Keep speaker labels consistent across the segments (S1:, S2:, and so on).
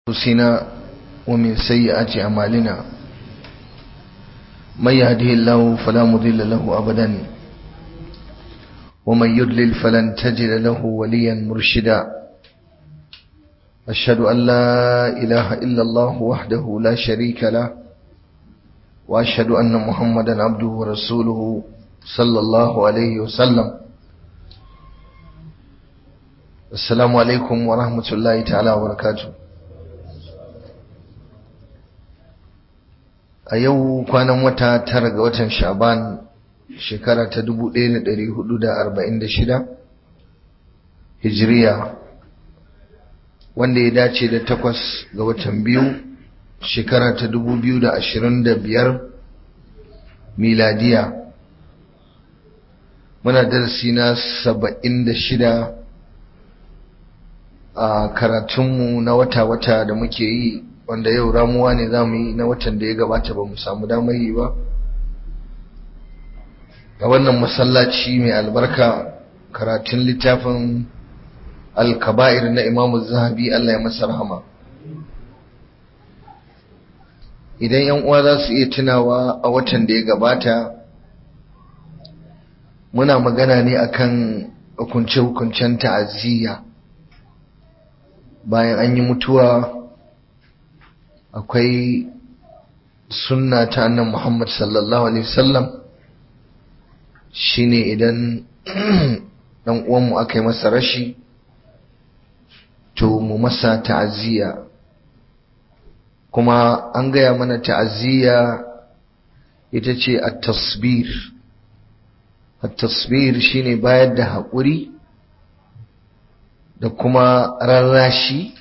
S1: أنفسنا ومن سيئات أعمالنا من يهده الله فلا مضل له أبدا ومن يضلل فلن تجد له وليا مرشدا أشهد أن لا إله إلا الله وحده لا شريك له وأشهد أن محمدا عبده ورسوله صلى الله عليه وسلم السلام عليكم ورحمة الله تعالى وبركاته a yau kwanan wata tara ga watan sha'ban shekara ta 1446 hijiriya wanda ya dace da takwas ga watan biyu shekara ta 2025 miladiya muna darasi na 76 a karatunmu na wata-wata da muke yi wanda yau ramuwa ne za mu yi na watan da ya gabata ba mu samu damar yi ba a wannan masallaci mai albarka karatun littafin alkaba'ir na imamu zahabi Allah ya masa rahama idan yan uwa za su iya tunawa a watan da ya gabata muna magana ne akan hukunce-hukuncen ta'aziyya bayan an yi mutuwa akwai sunna ta annan Muhammad sallallahu alaihi wasallam shine idan dan uwanmu aka yi masa rashi to mu masa ta'aziyya kuma an gaya mana ta'aziyya ita ce at-tasbir at-tasbir shine bayar da haƙuri da kuma rarrashi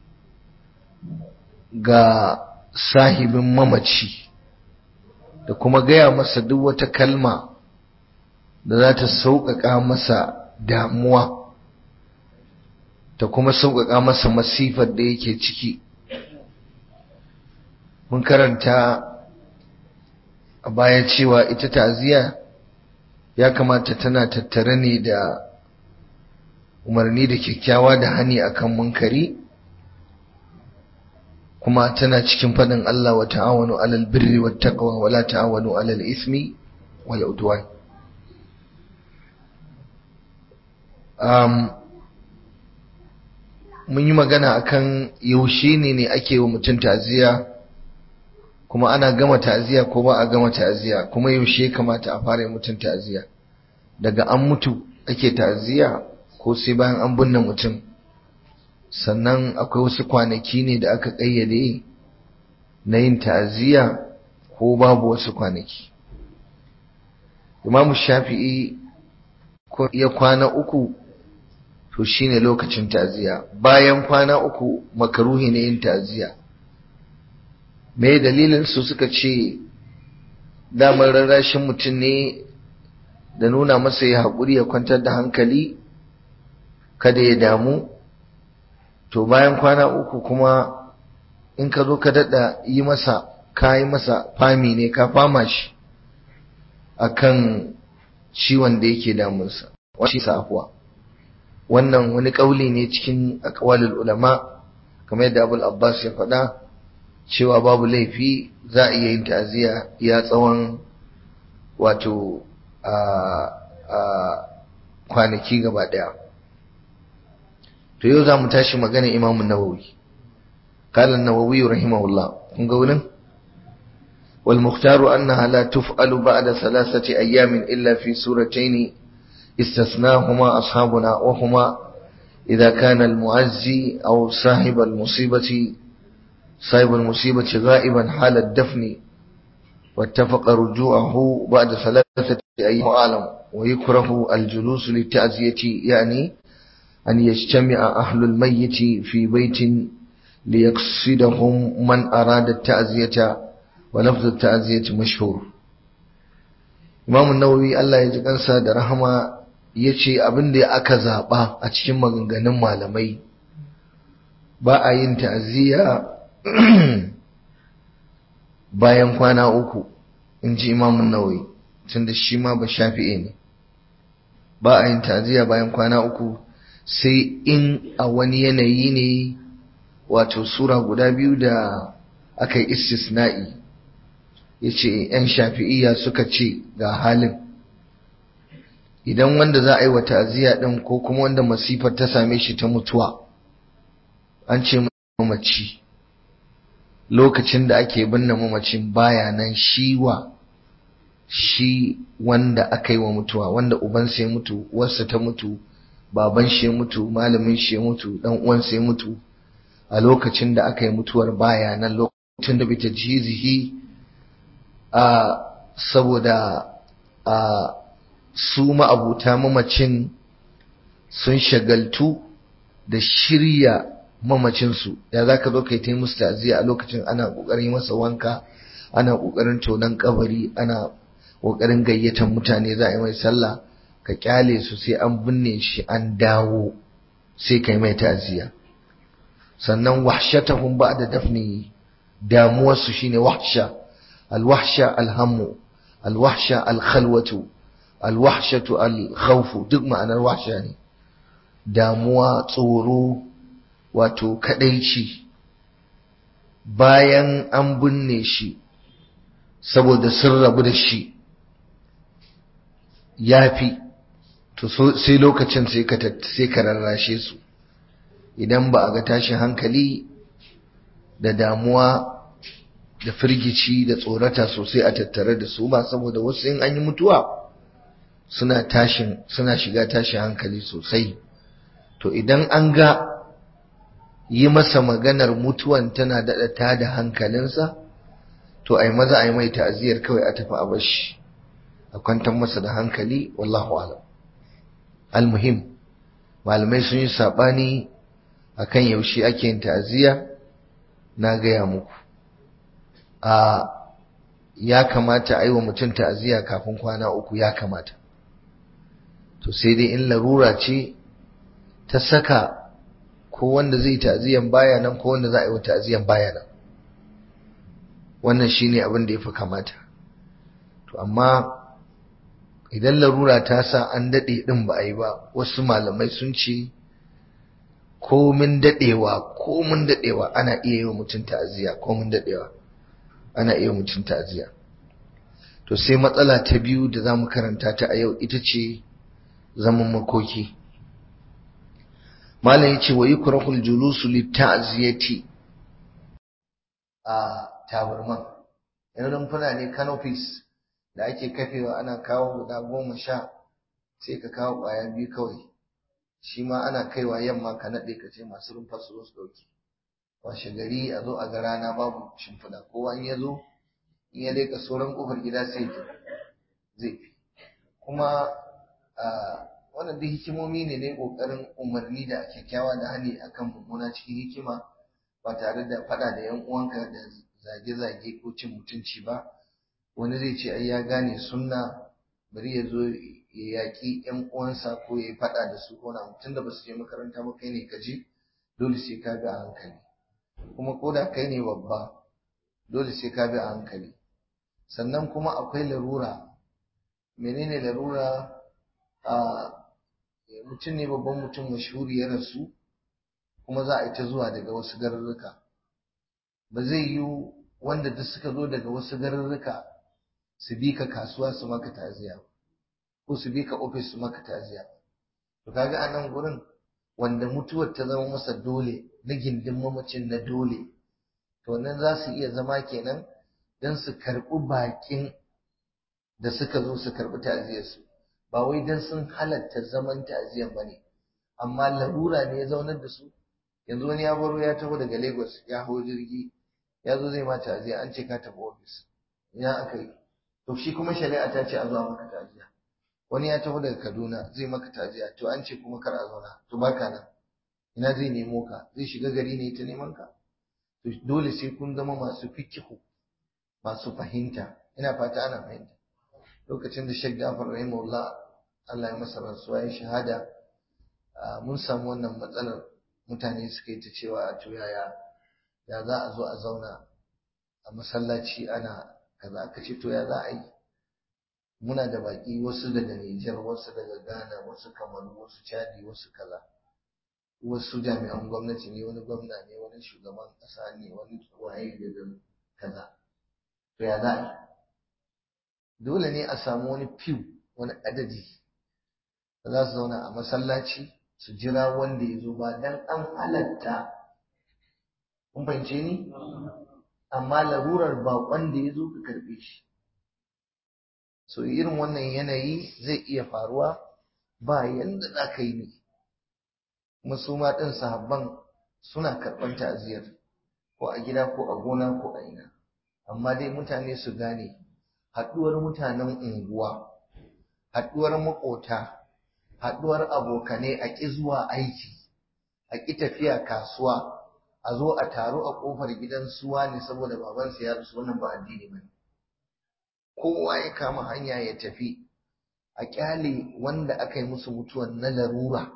S1: ga sahibin mamaci da kuma gaya masa duk wata kalma da za ta sauƙaƙa masa damuwa ta kuma sauƙaƙa masa masifar da yake ciki mun karanta a baya cewa ita ta'aziyya ya kamata tana tattare ne da umarni da kyakkyawa da hani akan munkari kuma tana cikin faɗin Allah wa ta'awanu alal birri wat taqwa wa la ta'awanu alal ismi wal udwan um mun yi magana akan yaushe ne ne ake wa mutum ta'ziya kuma ana gama ta'ziya ko ba a gama ta'ziya kuma yaushe kamata a fara mutum ta'ziya daga an mutu ake ta'ziya ko sai bayan an binne mutum sannan akwai wasu kwanaki ne da aka ƙayyade na yin ta'aziyya ko babu wasu kwanaki imamu shafi'i ya kwana uku to shine lokacin ta'aziyya bayan kwana uku makaruhi ne yin ta'aziyya me dalilin su suka ce damar rarrashin mutum ne da nuna masa ya haƙuri ya kwantar da hankali kada ya damu to bayan kwana uku kuma in ka zo ka daɗa yi masa ka yi masa fami ne ka fama shi akan ciwon da yake damunsa wani safuwa wannan wani ƙauli ne cikin aƙwalul ulama kamar yadda abul abbas ya faɗa cewa babu laifi za a iya yin ta'aziyya ya tsawon wato a kwanaki gaba ɗaya to yau za mu tashi magana imamu nawawi qala an-nawawi rahimahullah kun ga wurin wal mukhtaru annaha la tuf'alu ba'da thalathati ayamin illa fi suratayn istasnahuma ashabuna wa huma idha kana al-mu'azzi aw sahib al-musibati sahib al-musibati ghaiban hala ad-dafn واتفق رجوعه بعد ثلاثة أيام أعلم ويكره الجلوس للتعزية يعني أن يجتمع أهل الميت في بيت ليقصدهم من أراد التعزية ولفظ التعزية مشهور Imam Nawawi Allah ya ji kansa da rahama ya ce abin da aka zaɓa a cikin maganganun malamai ba a yin ta'aziyya bayan kwana uku in ji Imam Nawawi tunda shi ma ba shafi'i ne ba a yin ta'aziyya bayan kwana uku sai in a wani yanayi ne wato sura guda biyu da aka yi istisna'i ya ce ‘yan shafi'iyya suka ce ga halin idan wanda za a yi wa ta'aziyya ɗin ko kuma wanda masifar ta same shi ta mutuwa an ce mamaci lokacin da ake binne mamacin baya nan shi wa shi wanda aka yi wa mutuwa wanda ubansa ya mutu uwarsa ta mutu baban shi ya mutu malamin shi ya mutu dan uwansa ya mutu a lokacin da aka yi mutuwar baya nan lokacin da bita jizihi a saboda a su ma'abuta mamacin sun shagaltu da shirya mamacinsu ya za ka zo ka yi ta yi musu ta'aziyya a lokacin ana ƙoƙarin masa wanka ana ƙoƙarin tonon kabari ana ƙoƙarin gayyatar mutane za a yi mai sallah ka kyale su sai an binne shi an dawo sai ka yi mai ta'aziyya sannan wahshatahum ba'da dafni damuwarsu shine wahsha alwahsha alhammu alwahsha alkhalwatu alwahshatu alkhawfu duk ma'anar wahsha ne damuwa tsoro wato kadaici bayan an binne shi saboda sun rabu da shi yafi to sai lokacin sai ka sai ka rarrashe su idan ba a ga tashin hankali da damuwa da firgici da tsorata sosai a tattare da su ba saboda wasu in an yi mutuwa suna tashin suna shiga tashin hankali sosai to idan an ga yi masa maganar mutuwan tana daɗa ta da hankalinsa to ai maza ai mai ta'aziyar kawai a tafi a bashi a kwantar masa da hankali wallahu alam almuhim malamai sun yi saɓani akan yaushe ake yin ta'aziyya na gaya muku a ya kamata a yi wa mutum ta'aziyya kafin kwana uku ya kamata to sai dai in larura ce ta saka ko wanda zai ta'aziyyan baya nan ko wanda za a yi wa ta'aziyyan baya nan wannan shine abin da ya fi kamata to amma idan larura ta sa an daɗe ɗin ba a yi ba wasu malamai sun ce komin daɗewa komin daɗewa ana iya yi wa mutum ta'aziyya komin daɗewa ana iya mutum ta'aziyya to sai matsala ta biyu da za mu karanta ta a yau ita ce zaman makoki malam ya ce wa yi kurahul julusu litta'aziyati a tabarman yan rumfuna ne canopies da ake kafewa ana kawo guda goma sha sai ka kawo ƙwaya biyu kawai shi ma ana kaiwa yamma ka naɗe ka ce masu rumfa su su ɗauki washe gari a zo a ga rana babu shimfiɗa kowa in ya zo in ya leƙa sauran ƙofar gida sai zai fi kuma wannan duk hikimomi ne ne ƙoƙarin umarni da kyakkyawa da hani akan mummuna cikin hikima ba tare da faɗa da yan uwanka da zage-zage ko cin mutunci ba wani zai ce ai ya gane sunna bari ya zo ya yaƙi ƴan uwansa ko ya yi faɗa da su ko na mutum da ba su je makaranta ba kai ne ka je dole sai ka bi a hankali kuma ko da kai ne babba dole sai ka bi a hankali sannan kuma akwai larura menene larura a mutum ne babban mutum mashhuri ya rasu kuma za a yi ta zuwa daga wasu garurruka ba zai yi wanda duk suka zo daga wasu garurruka su bi ka kasuwa su maka taziya ko su bi ka ofis su maka taziya to kaga a nan gurin wanda mutuwar ta zama masa dole na gindin mamacin na dole to nan za su iya zama kenan don su karɓi baƙin da suka zo su karɓi ta'aziyarsu ba wai don sun halatta zaman ta'aziyar ba ne amma larura ne ya zaunar da su yanzu wani ya baro ya taho daga lagos ya hau jirgi ya zo zai ma ta'aziya an ce ka tafi ofis ina aka yi to shi kuma shari'a ta ce a zuwa maka ta'aziya wani ya taho daga kaduna zai maka ta'aziya to an ce kuma kar a zauna to baka nan ina zai nemo ka zai shiga gari ne ta neman ka to dole sai kun zama masu fikihu masu fahimta ina fata ana fahimta lokacin da Sheikh Jafar rahimahullah Allah ya masa rasuwa ya shahada mun samu wannan matsalar mutane suka yi ta cewa a to yaya ya za a zo a zauna a masallaci ana kaza aka ce to ya za a yi muna da baki wasu daga Nijar wasu daga Ghana wasu Kamaru wasu Chadi wasu kaza wasu jami'an gwamnati ne wani gwamna ne wani shugaban ƙasa ne wani waye da kaza to ya za a dole ne a samu wani fiw wani adadi da za su zauna a masallaci su jira wanda ya zo ba dan an halatta kun fahimce ni amma larurar baƙon da ya zo ka karɓe shi so irin wannan yanayi zai iya faruwa ba yanda za ka yi ne kuma su ma ɗin sahabban suna karɓar ta'aziyar ko a gida ko a gona ko a ina amma dai mutane su gane haɗuwar mutanen unguwa haɗuwar maƙota haɗuwar abokanai a ƙi zuwa aiki a ƙi tafiya kasuwa a zo a taru a ƙofar gidan suwa ne saboda babansa ya rasu wannan ba addini ba kowa ya kama hanya ya tafi a ƙyale wanda aka yi musu mutuwan na larura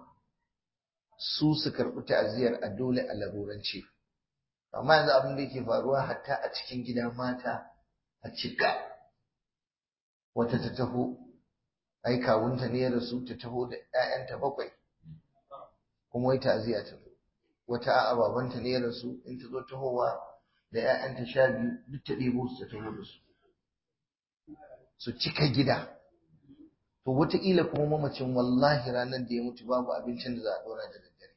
S1: su su karɓi ta'aziyar a dole a larurance amma yanzu abin da yake faruwa hatta a cikin gida mata a cika wata ta taho ai kawunta ne ya rasu ta taho da 'ya'yanta bakwai kuma wai ta'aziya ta zo wata a'a babanta ne ya rasu in ta zo tahowa da 'ya'yanta sha biyu duk ta ɗebo su ta taho da su su cika gida to wataƙila kuma mamacin wallahi ranar da ya mutu babu abincin da za a ɗora da daddare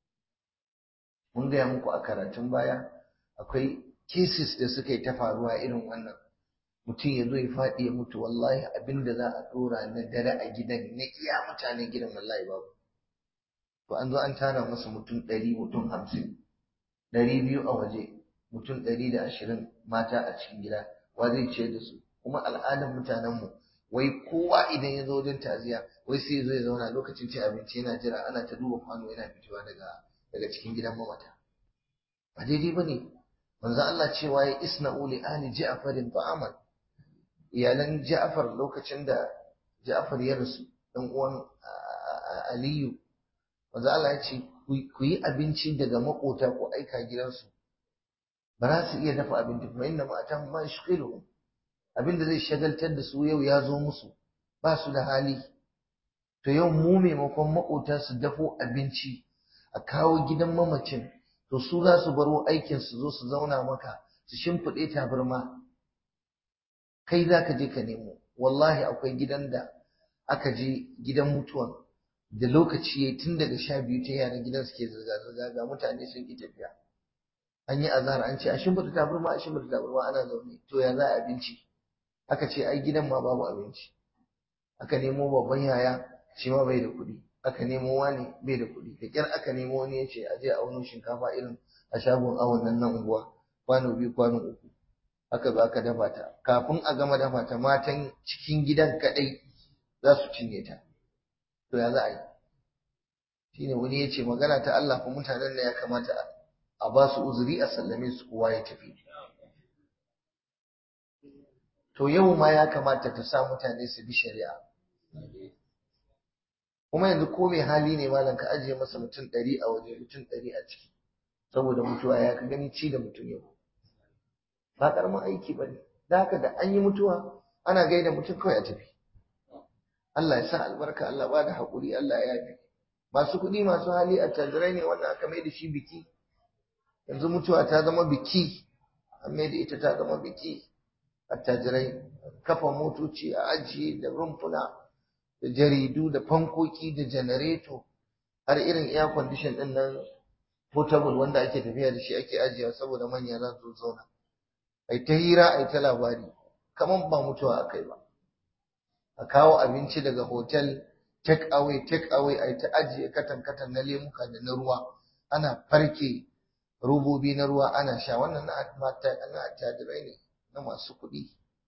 S1: mun gaya muku a karatun baya akwai cases da suka yi ta faruwa irin wannan mutum ya zo ya faɗi ya mutu wallahi abin da za a ɗora na dare a gidan na iya mutanen gidan wallahi babu to an zo an tara masa mutum ɗari mutum hamsin ɗari biyu a waje mutum ɗari da ashirin mata a cikin gida wa zai ciyar da su kuma al'adar mutanenmu wai kowa idan ya zo wajen taziya wai sai ya zo ya zauna lokacin cin abinci yana jira ana ta duba kwano yana fitowa daga daga cikin gidan mamata ba daidai ba ne manzo Allah cewa ya isna'u li ahli ja'farin ta'aman iyalan Ja'far lokacin da Ja'far ya rasu dan uwan Aliyu manzo Allah ya ce ku yi abinci daga makota ku aika gidansu ba za su iya dafa abinci ba inda ma atan ma shqilu abinda zai shagaltar da su yau ya zo musu ba su da hali to yau mu maimakon makota su dafo abinci a kawo gidan mamacin to su za su baro aikin su zo su zauna maka su shimfiɗe tabarma kai za ka je ka nemo wallahi akwai gidan da aka je gidan mutuwan da lokaci ya tun daga sha biyu ta yaran gidan suke zirga-zirga ga mutane sun ki tafiya an yi azahar an ce a shimfiɗa tabarma a shimfiɗa tabarma ana zaune to ya za a abinci aka ce ai gidan ma babu abinci aka nemo babban yaya shi ma bai da kuɗi aka nemo wani bai da kuɗi da kyar aka nemo wani ya ce a je a auno shinkafa irin a shagon awon nan na unguwa kwano biyu kwano uku aka zo aka dafa ta kafin a gama dafa ta matan cikin gidan kaɗai za su cinye ta to ya za a yi shine wani ya ce magana ta Allah fa mutanen da ya kamata a ba su uzuri a sallame su kowa ya tafi to yau ma ya kamata ta sa mutane su bi shari'a kuma yanzu ko mai hali ne malam ka ajiye masa mutum ɗari a waje mutum ɗari a ciki saboda mutuwa ya ka gani ci da mutum yau ba ƙaramin aiki ba ne da haka da an yi mutuwa ana gaida mutum kawai a tafi Allah ya sa albarka Allah ba da haƙuri Allah ya yafe masu kuɗi masu hali a tajirai ne wannan aka mai da shi biki yanzu mutuwa ta zama biki an mai da ita ta zama biki attajirai kafa motoci a ajiye da rumfuna da jaridu da fankoki da janareto har irin air condition din nan portable wanda ake tafiya da shi ake ajiyewa saboda manya za su zauna ai ta hira ai ta labari kaman ba mutuwa akai ba a kawo abinci daga hotel take away take away ai ta ajiye katan katan na lemuka da na ruwa ana farke robobi na ruwa ana sha wannan na mata na attajirai ne na masu kuɗi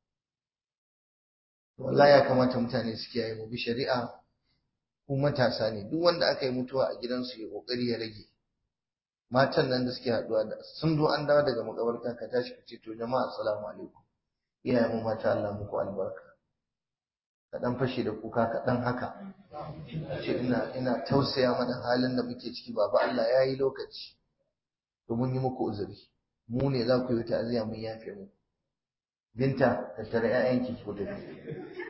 S1: wallahi ya kamata mutane su kiyaye mu bi shari'a ku matasa ne duk wanda aka yi mutuwa a gidansu ya kokari ya rage matan nan da suke haɗuwa da sun zo an dawo daga makabarta ka tashi ka ce to jama'a assalamu alaikum iyayen mu mata Allah muku albarka ka dan fashe da kuka ka dan haka ce ina ina tausaya mana halin da muke ciki baba Allah ya yi lokaci to mun yi muku uzuri mu ne za ku yi ta'aziyya mun yafe mu binta tattara ƴaƴanki ku tafi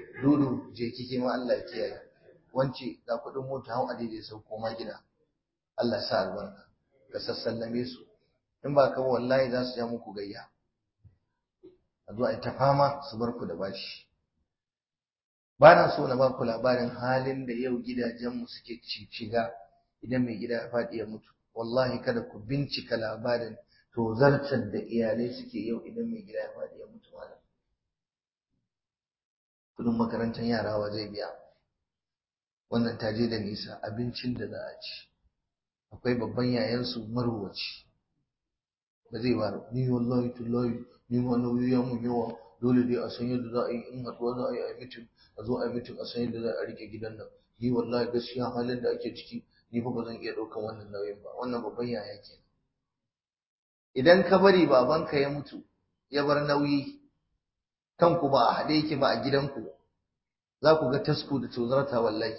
S1: dudu je kike ma Allah ya kiyaye wance ga kuɗin mota hau a daidai sau koma gida Allah sa albarka ka sassallame su in ba ka wallahi za su ja muku gayya a zo a ta fama su bar ku da bashi ba na so na ba ku labarin halin da yau gidajenmu suke shiga idan mai gida ya faɗi ya mutu wallahi kada ku bincika labarin tozartar da iyalai suke yau idan mai gida ya faɗi ya mutu malam kudin makarantar yara wa zai biya wannan ta je da nisa abincin da za a ci akwai babban yayansu marwaci ba zai ba ni wallahi tullahi ni ma nauyi ya mun yawa dole dai a san yadda za a yi in haɗuwa za a yi a mitin a zo a yi mitin a san yadda za a rike gidan nan ni wallahi gaskiya halin da ake ciki ni fa ba zan iya ɗaukan wannan nauyin ba wannan babban yaya ke idan ka bari babanka ya mutu ya bar nauyi kanku ba a haɗe yake ba a gidanku za ku ga tasku da tozarta wallahi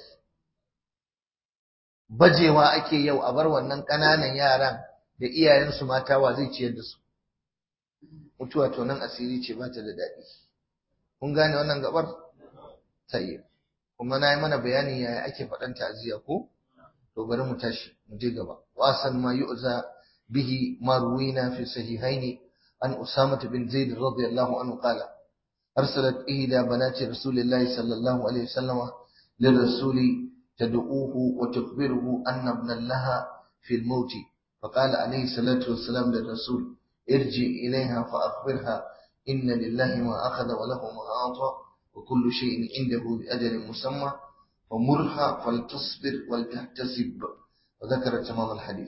S1: bajewa ake yau a bar wannan ƙananan yaran da iyayensu mata wa zai ciyar da su mutuwa to nan asiri ce ba ta da daɗi kun gane wannan gabar tayyib kuma na yi mana bayani yaya ake faɗan ta'aziyya ko to bari mu tashi mu je gaba wasan ma yu'za bihi ma ruwina fi sahihaini an usama bin zaid radiyallahu anhu qala arsalat ihda banati rasulillahi sallallahu alaihi wasallam للرسول تدعوه وتخبره أن ابنا لها في الموت فقال عليه الصلاة والسلام للرسول ارجع إليها فأخبرها إن لله ما أخذ وله ما أعطى وكل شيء عنده بأجل مسمى فمرها فلتصبر ولتحتسب وذكر تمام الحديث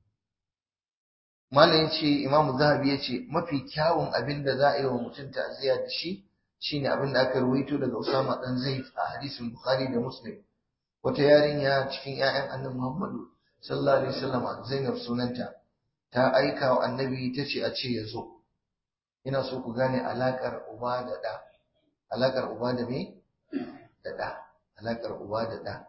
S1: malam yace Imam Zahabi yace mafi kyawun abin da za a yi wa mutum ta'ziya da shi shine abin da aka ruwaito daga Usama dan Zaid a hadisin Bukhari da Muslim wata yarinya cikin ƴaƴan Annabi Muhammadu sallallahu alaihi wasallam Zainab sunanta ta aika wa Annabi tace a ce ya zo ina so ku gane alakar uba da ɗa alakar uba da me da ɗa alakar uba da ɗa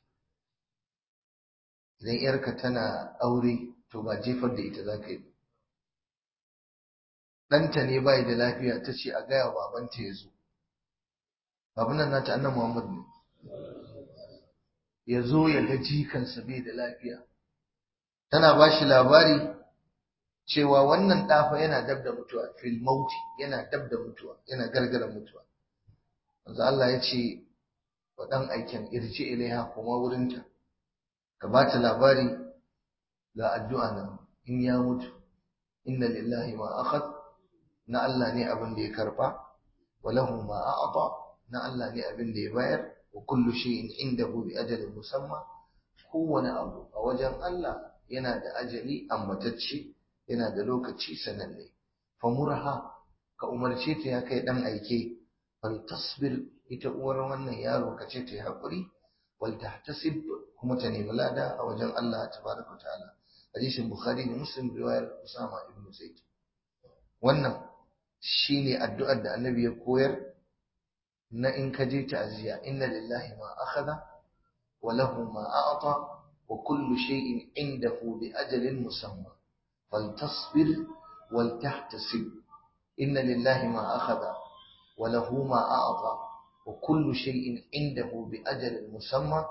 S1: idan yarka tana aure to ba jefar da ita za ka yi ɗanta ne bai da lafiya ta ce a gaya babanta ya zo babu nan nata annan muhammad ne ya zo ya ga jikansa bai da lafiya tana ba shi labari cewa wannan ɗafa yana dab da mutuwa fil mauti yana dab da mutuwa yana gargara mutuwa manzo Allah ya ce wa ɗan aikin irji ilaiha kuma wurinta ka ba ta labari ga addu'a nan in ya mutu inna lillahi ma akhad na Allah ne abin da ya karba wa lahu ma a'ta na Allah ne abin da ya bayar wa kullu shay'in indahu bi ajalin musamma kowane abu a wajen Allah yana da ajali ambatacce yana da lokaci sananne famurha ka umarce ta ya kai dan aike fal tasbir ita uwar wannan yaro ka ce ta yi haƙuri wal tahtasib kuma ta nemi lada a wajen Allah tabaraka ta'ala hadisin bukhari da muslim riwayar usama ibn zaid wannan shine addu'ar da annabi ya koyar na in ka je ta'ziya inna lillahi ma akhadha wa lahu ma a'ta wa kullu shay'in indahu bi ajalin musamma faltasbir wal tahtasib inna lillahi ma akhadha wa lahu ma a'ta وكل شيء عنده بأجل مسمى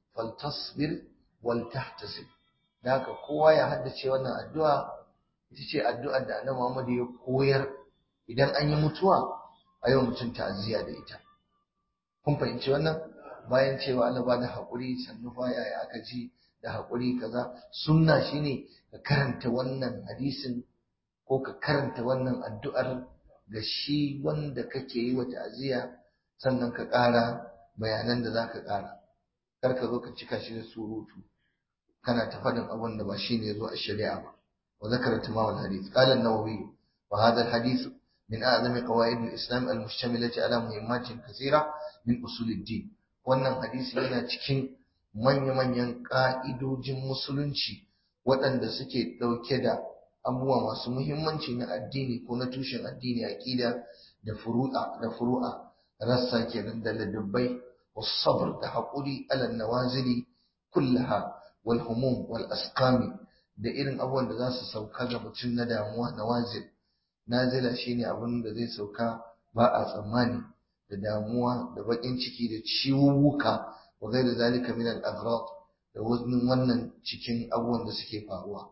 S1: فلتصبر ولتحتسب ذاك kowa ya haddace wannan addu'a ita ce addu'ar da Annabi Muhammad ya koyar idan an yi mutuwa a yau mutum ta'aziyya da ita kun fahimci wannan bayan cewa Allah ba da haƙuri sannu fa yaya aka ji da haƙuri kaza sunna shine ka karanta wannan hadisin ko ka karanta wannan addu'ar ga shi wanda kake yi wa ta'aziyya sannan ka ƙara bayanan da za ka ƙara kar ka zo ka cika shi da surutu kana ta faɗin abin da ba shi ne zo a shari'a ba wa zakara tamam al-hadith qala an-nawawi wa hadha al-hadith min a'zami qawaid al-islam al-mushtamilati ala muhimmatin kathira min usul ad-din wannan hadisi yana cikin manya-manyan ƙa'idojin musulunci waɗanda suke ɗauke da abubuwa masu muhimmanci na addini ko na tushen addini aqida da furu'a da furu'a rassa kenan da ladabbai والصبر da haƙuri alal nawazili kullaha wal humum wal asqami da irin abubuwan da za su sauka ga mutum na damuwa nawazil nazila shine abin da zai sauka ba a tsammani da damuwa da baƙin ciki da ciwuwuka wa ghairi zalika min al aghrad da wannan cikin abubuwan da suke faruwa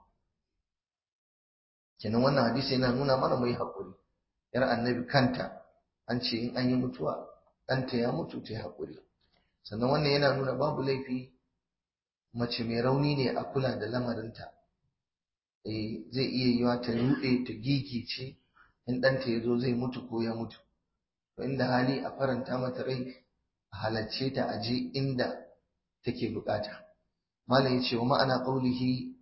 S1: kenan wannan hadisi yana nuna mana mu yi haƙuri yar annabi kanta an ce in an yi mutuwa ɗanta ya mutu ta yi haƙuri sannan wannan yana nuna babu laifi mace mai rauni ne a kula da lamarinta eh zai iya yiwa ta ruɗe ta gigice in ɗanta ya zo zai mutu ko ya mutu to inda hali a faranta mata rai a halarce ta a je inda take bukata malam ya ce wa ma'ana qaulihi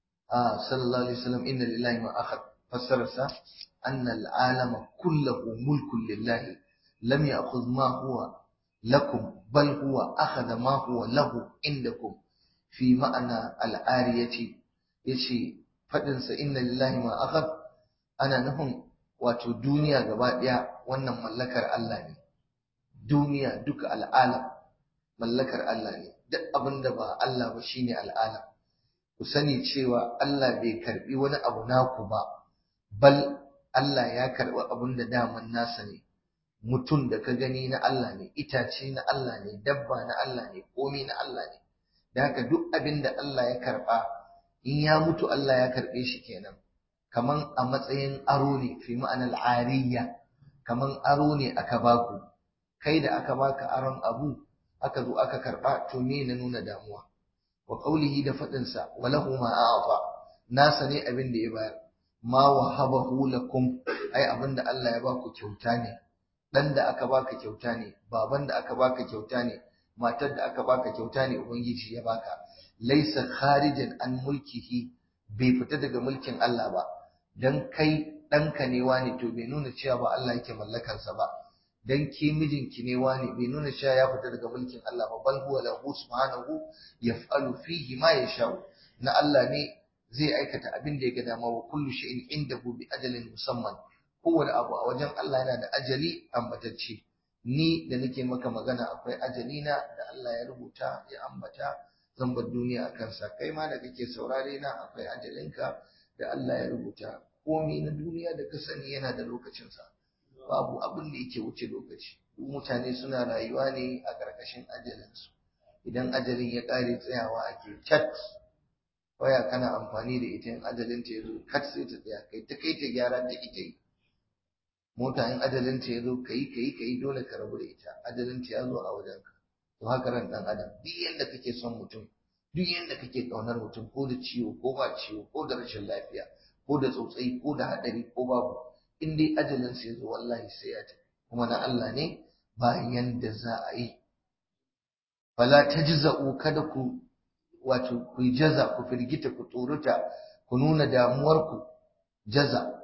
S1: a sallallahu alaihi wasallam inna lillahi ma akhad fassararsa anna al'alama kullahu mulkun lillahi lam ya'khudh ma huwa lakum bal huwa akhadha ma huwa lahu indakum fi ma'ana al'ariyati yace fadin sa inna lillahi ma akhad ana nufin wato duniya gaba daya wannan mallakar Allah ne duniya duka al'alam mallakar Allah ne duk abinda ba Allah ba shine al'alam ku sani cewa Allah bai karbi wani abu naku ba bal Allah ya karbi abin da daman nasa ne mutum da ka gani na Allah ne itace na Allah ne dabba na Allah ne komai na Allah ne da haka duk abin da Allah ya karba in ya mutu Allah ya karbe shi kenan kaman a matsayin aro ne fi ma'anar ariya kaman aro ne aka baku kai da aka baka aron abu aka zo aka karba to me na nuna damuwa wa qawlihi da fadin sa walahu ma a'ta nasa ne abin da ya bayar ma wahabahu lakum ai abin da Allah ya baku kyauta ne dan da aka baka kyauta ne baban da aka baka kyauta ne matar da aka baka kyauta ne ubangiji ya baka laysa kharijan an mulkihi bai fita daga mulkin Allah ba dan kai ɗanka ne wani to bai nuna cewa ba Allah yake mallakarsa ba dan ke mijinki ne wani bai nuna cewa ya fita daga mulkin Allah ba bal huwa lahu subhanahu yaf'alu fihi ma yasha na Allah ne zai aikata abin da ya ga dama wa kullu shay'in indahu bi ajalin musamman kowane abu a wajen Allah yana da ajali ambatacce ni da nake maka magana akwai ajali na da Allah ya rubuta ya ambata zan bar duniya a kansa kai ma da kake saurare na akwai ajalinka da Allah ya rubuta komai na duniya da ka sani yana da lokacinsa babu abin da yake wuce lokaci mutane suna rayuwa ne a ƙarƙashin ajalinsu idan ajalin ya ƙare tsayawa ake cat waya kana amfani da ita in ajalin ta yazo kat sai ta tsaya kai ta kai ta gyara ta ita yi mota in ajalin ta yazo kai kai kai dole ka rabu da ita ajalin ta yazo a wajenka to haka ran dan adam duk yanda kake son mutum duk yanda kake kaunar mutum ko da ciwo ko ba ciwo ko da rashin lafiya ko da tsotsai ko da hadari ko babu in dai ajalin sa yazo wallahi sai ya tafi kuma na Allah ne bayan da za a yi fala tajza'u kada ku wato ku jaza ku firgita ku tsoruta ku nuna damuwarku jaza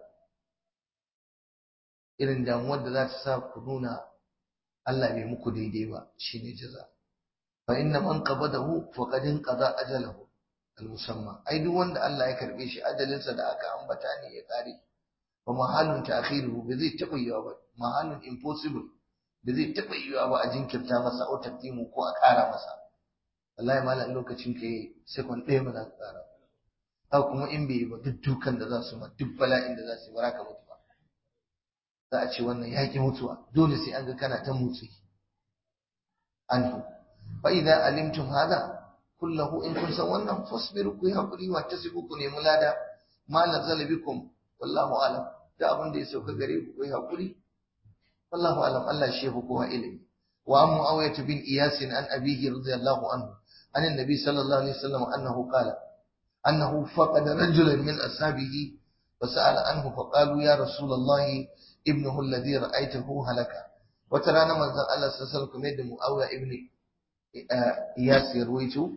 S1: irin damuwar da za ta sa ku nuna Allah bai muku daidai ba shine jaza fa inna man qabadahu faqad qada ajalahu al-musamma ai duk wanda Allah ya karbe shi ajalinsa da aka ambata ne ya kare wa mahalun ta'khiruhu ba zai taba yiwa ba mahalun impossible ba zai taba yiwa ba a jinkirta masa au taqdimu ko a ƙara masa wallahi malam lokacin ka yi second ɗaya ba za ka ƙara haka kuma in bai yi ba duk dukan da za su ma duk bala'in da za su yi ba za ka mutu ba za a ce wannan yaƙi mutuwa dole sai an ga kana ta motsi anhu fa idza alimtum hada kullahu in kun san wannan fasbiru ku yi hakuri wa tasibu ku nemi lada ma nazala bikum wallahu alam da abin da ya sauka gare ku ku yi hakuri wallahu alam Allah shi ya fi kowa ilimi wa an muawiyah bin iyas an abihi radiyallahu anhu عن النبي صلى الله عليه وسلم أنه قال أنه فقد رجلا من أصحابه فسأل عنه فقالوا يا رسول الله ابنه الذي رأيته هلك وترانا من ذا الله صلى الله عليه وسلم يد مؤوى ابن إياس يرويته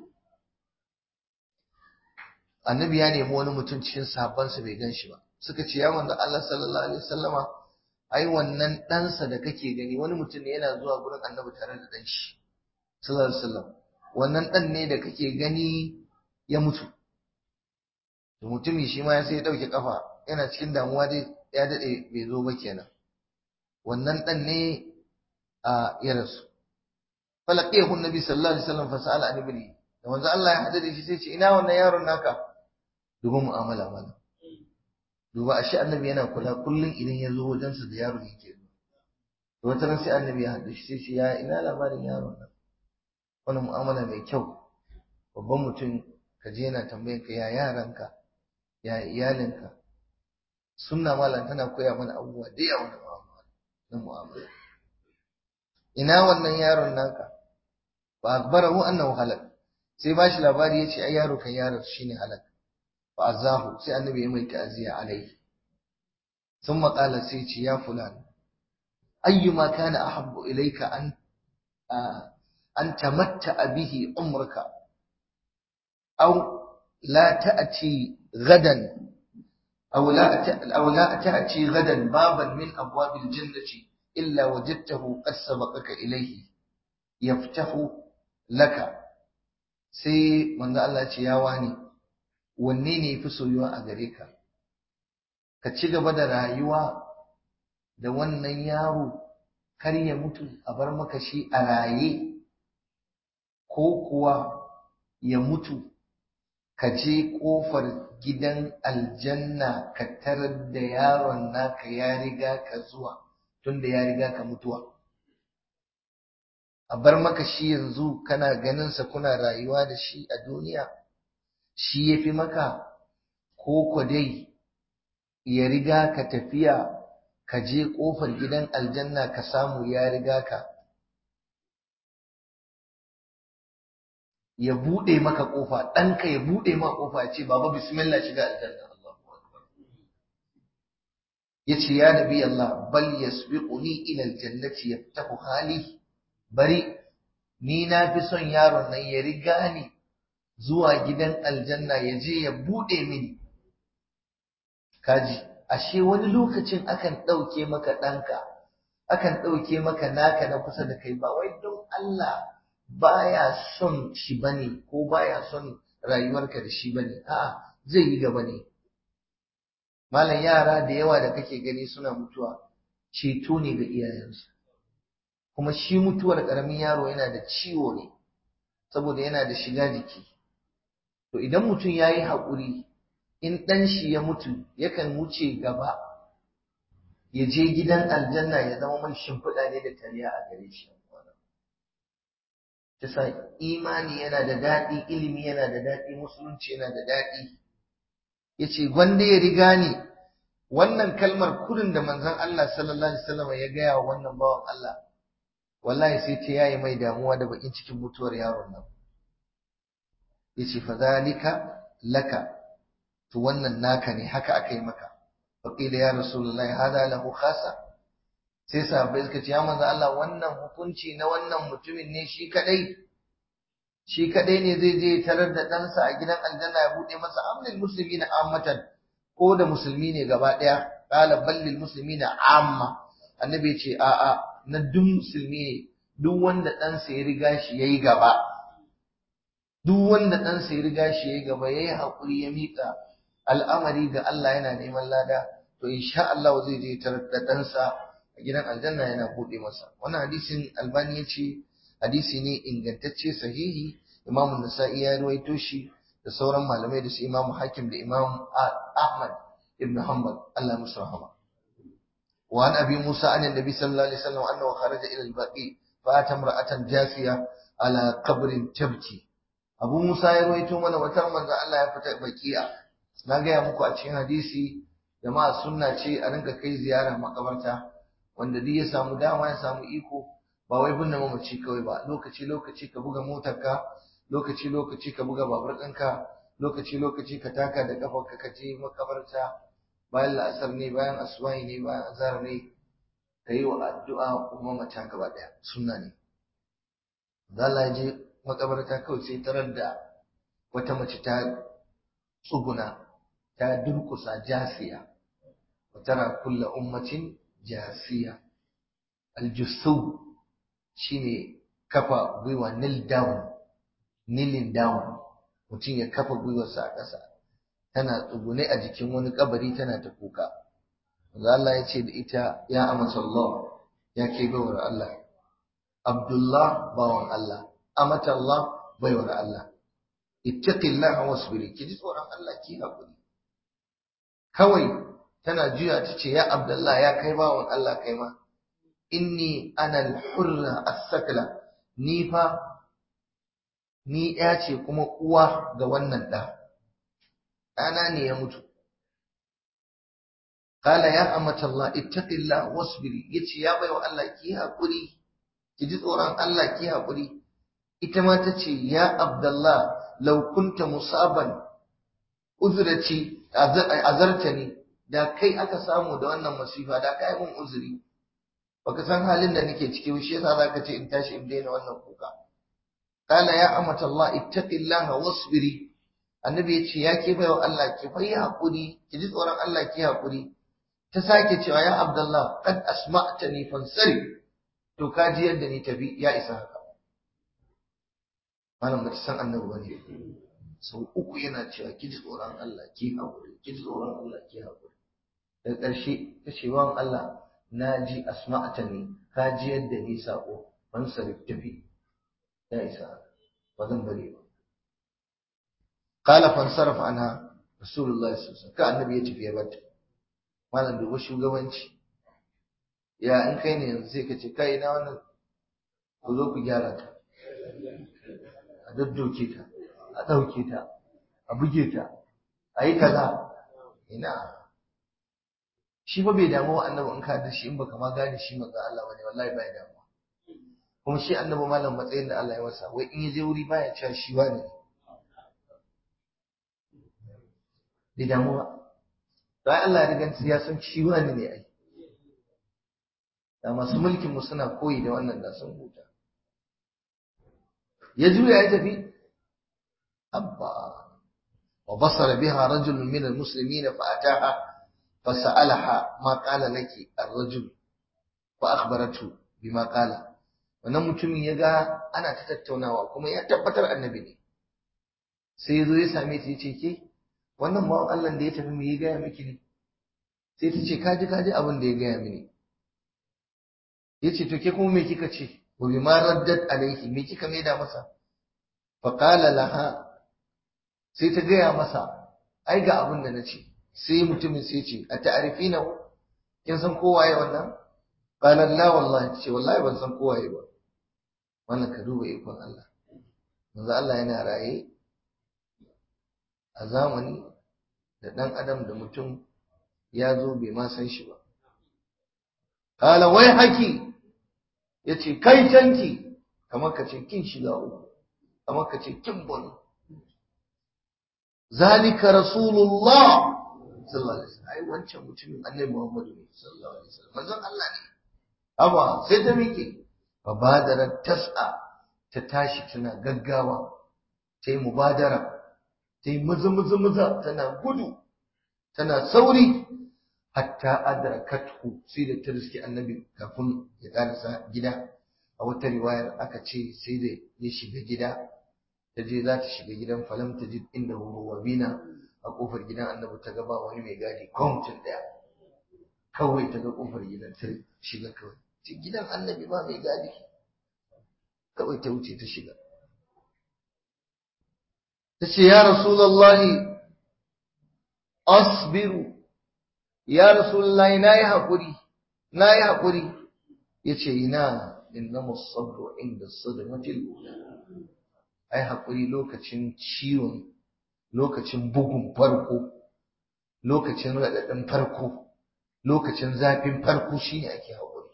S1: annabi ya nemi wani mutum cikin sahabbansa bai gan shi ba suka ce ya manzo Allah sallallahu alaihi wasallama ai wannan ɗansa da kake gani wani mutum ne yana zuwa gurin annabi tare da ɗan shi sallallahu alaihi wasallam wannan ɗan ne da kake gani ya mutu da mutumi shi ma ya sai ya ɗauke ƙafa yana cikin damuwa dai ya daɗe bai zo ba kenan wannan ɗan ne a ya rasu falaqiyahu nabi sallallahu alaihi wasallam fasala an ibni da manzo Allah ya hada da shi sai ce ina wannan yaron naka duba mu'amala mana duba ashe annabi yana kula kullun idan ya zo wajensa da yaron yake zuwa to wata ran sai annabi ya hada shi sai ce ya ina labarin yaron nan wani mu'amala mai kyau babban mutum ka je yana tambayan ka ya yaranka ya iyalinka sunna malam tana koya mana abubuwa da yawa na mu'amala ina wannan yaron naka fa akbarahu annahu halak sai bashi labari yace ai yaro kan yaron shine halak fa azahu sai annabi ya mai ta'ziya alai thumma qala sai ce ya fulan ayyuma kana ahabbu ilayka an an tamatta bihi umraka aw la ta'ti gadan أو لا أو لا تأتي غدا بابا من أبواب الجنة إلا وجدته قد سبقك إليه يفتح لك sai manzo Allah ce ya wani wanne ne yafi soyuwa a gare ka ka ci gaba da rayuwa da wannan yaro kar ya mutu a bar maka shi a raye ko kuwa ya mutu ka je kofar gidan aljanna ka tarar da yaron naka ya riga ka zuwa tunda ya riga ka mutuwa a bar maka shi yanzu kana ganinsa kuna rayuwa da shi a duniya shi ya fi maka ko ku dai ya riga ka tafiya ka je ƙofar gidan aljanna ka samu ya riga ka ya buɗe maka ƙofa ɗanka ya buɗe maka ƙofa ya ce baba bismillah shiga aljanna ya ce ya nabi Allah bal yasbiquni ila aljannati yaftahu hali bari ni na fi son yaron nan ya riga ni zuwa gidan aljanna ya je ya buɗe mini kaji ashe wani lokacin akan ɗauke maka ɗanka akan ɗauke maka naka na kusa da kai ba wai don Allah baya son shi bane ko baya son rayuwarka da shi bane a'a zai yi gaba ne malam yara da yawa da kake gani suna mutuwa ceto ne ga iyayensu kuma shi mutuwar ƙaramin yaro yana da ciwo ne saboda yana da shiga jiki to idan mutum ya yi haƙuri in ɗan shi ya mutu yakan wuce gaba ya je gidan aljanna ya zama mai shimfiɗa ne da taliya a gare shi Tasa imani yana da daɗi ilimi yana da daɗi musulunci yana da daɗi ya ce gwanda ya riga ni wannan kalmar kurin da manzon Allah sallallahu alaihi wasallam ya gaya wa wannan bawan Allah wallahi sai ta yayi mai damuwa da bakin cikin mutuwar yaron nan yace fa zalika laka to wannan naka ne haka aka yi maka fa qila ya rasulullahi hada lahu khasa sai sahabbai suka ce ya manzo Allah wannan hukunci na wannan mutumin ne shi kadai shi kadai ne zai je tarar da ɗansa a gidan aljanna ya buɗe masa amlil musulmi na ammatan ko da musulmi ne gaba ɗaya qala ballil musulmi na amma annabi ya ce a'a na duk musulmi ne duk wanda ɗansa ya riga shi yayi gaba duk wanda ɗansa ya riga shi yayi gaba yayi haƙuri ya miƙa al'amari ga Allah yana neman lada to insha Allah zai je tarar da ɗansa a gidan aljanna yana buɗe masa wannan hadisin albani ya ce hadisi ne ingantacce sahihi imam nasa'i ya ruwaito shi da sauran malamai da su imam hakim da imam ahmad ibn hanbal Allah musu rahama wa an abi musa an annabi sallallahu alaihi wasallam annahu kharaja ila al-baqi fa ata imra'atan jasiya ala qabrin tabki abu musa ya ruwaito mana wata manzo Allah ya fita bakiya na gaya muku a cikin hadisi jama'a sunna ce a rinka kai ziyara makabarta wanda duk ya samu dama ya samu iko ba wai binne mamaci kawai ba lokaci lokaci ka buga motarka lokaci lokaci ka buga babur ɗinka lokaci lokaci ka taka da ƙafarka ka je makabarta bayan la'asar ne bayan asuwahi ne bayan azhar ne ka yi wa addu'a kuma mata gaba ɗaya sunna ne Allah je makabarta kawai sai tarar da wata mace ta tsuguna ta durkusa jasiya wa tara kulla ummatin jasiya aljusu shine kafa gwiwa nil down kneeling down mutum ya kafa gwiwarsa a ƙasa tana tsugune a jikin wani kabari tana ta kuka Allah ya ce da ita ya amsa Allah ya ke baiwar Allah Abdullah bawan Allah amata Allah baiwar Allah ittaqillaha wasbiri ki ji tsoron Allah ki hakuri kawai tana juya ta ce ya Abdullah ya kai bawan Allah kai ma inni ana al-hurra as-sakla ni fa ni ya ce kuma uwa ga wannan ɗa ɗana ne ya mutu Kala ya amata Allah ittaqillah wasbiri yace ya baiwa Allah ki hakuri ki ji tsoron Allah ki hakuri ita ma tace ya Abdullah law kunta musaban uzrati azartani da kai aka samu da wannan masifa da kai mun uzuri baka san halin da nake ciki shi yasa zaka ce in tashi in daina wannan kuka Kala ya amata Allah ittaqillah wasbiri annabi yace ya ke baiwa Allah ki fa yi hakuri ki ji tsoron Allah ki hakuri ta sake cewa ya Abdullah kad asma'tani fansari to ka ji yadda ni tafi ya isa haka malam ba san annabi bane sau uku yana cewa ki ji tsoron Allah ki haƙuri ki ji tsoron Allah ki haƙuri daga ƙarshe ta ce wa Allah na ji asma'tani ka ji yadda ni sako fansari tafi ya isa haka ba zan bari ba qala fansarafa anha rasulullahi sallallahu alaihi wasallam ka annabi ya tafi ya bata malam duba shugabanci ya in kai ne yanzu sai ka ce kai na wannan ku zo ku gyara ta a daddoke ta a ɗauke ta a buge ta a yi kaza ina shi fa bai damu annabi in ka da shi in baka ma gane shi maza Allah bane wallahi bai damu kuma shi annabi malam matsayin da Allah ya masa wai in ya je wuri baya cewa shi wane bai damu ba don Allah ya riga ya san shi wani ne ai da masu mulkin mu suna koyi da wannan da sun huta ya juya ya tafi abba wa basara biha rajul min almuslimin fa ataha fa sa'alaha ma qala laki ar-rajul fa akhbaratu bima qala wannan mutumin ya ga ana ta tattaunawa kuma ya tabbatar annabi ne sai ya zo ya same ta ya ce ke wannan bawan Allah da ya tafi me ya gaya miki ne sai ta ce kaji kaji abin da ya gaya mini ya ce to ke kuma me kika ce wa bi ma raddat alaihi me kika maida masa fa qala laha sai ta gaya masa ai ga abin da nace sai mutumin sai ce a ta'rifina kin san kowaye wannan qala la wallahi ce wallahi ban san kowaye ba wannan ka duba ikon Allah manzo Allah yana raye a zamani da ɗan adam da mutum ya zo bai ma san shi ba. Kala wai haki ya ce kai canki kamar ka ce kin shiga uku kamar ka ce kin bani. Zalika Rasulullah sallallahu alaihi wasallam ai wancan mutumin Annabi Muhammadu ne sallallahu alaihi wasallam manzon Allah ne. Amma sai ta miƙe fa badara tas'a ta tashi tana gaggawa ta yi mubadara ta yi maza maza maza tana gudu tana sauri hatta adrakathu sai da ta riski annabi kafin ya karasa gida a wata riwayar aka ce sai da ya shiga gida ta je za ta shiga gidan falam ta ji inda huwa bina a kofar gidan annabi ta gaba wani mai gadi kwamcin daya kawai ta ga kofar gidan ta shiga kawai ce gidan annabi ba mai gadi kawai ta wuce ta shiga ta ce ya rasulallahi asbiru ya rasulullahi na yi haƙuri na yi haƙuri ya ce ina inna musabru inda sadamatil ai haƙuri lokacin ciwon lokacin bugun farko lokacin raɗaɗin farko lokacin zafin farko shine ake haƙuri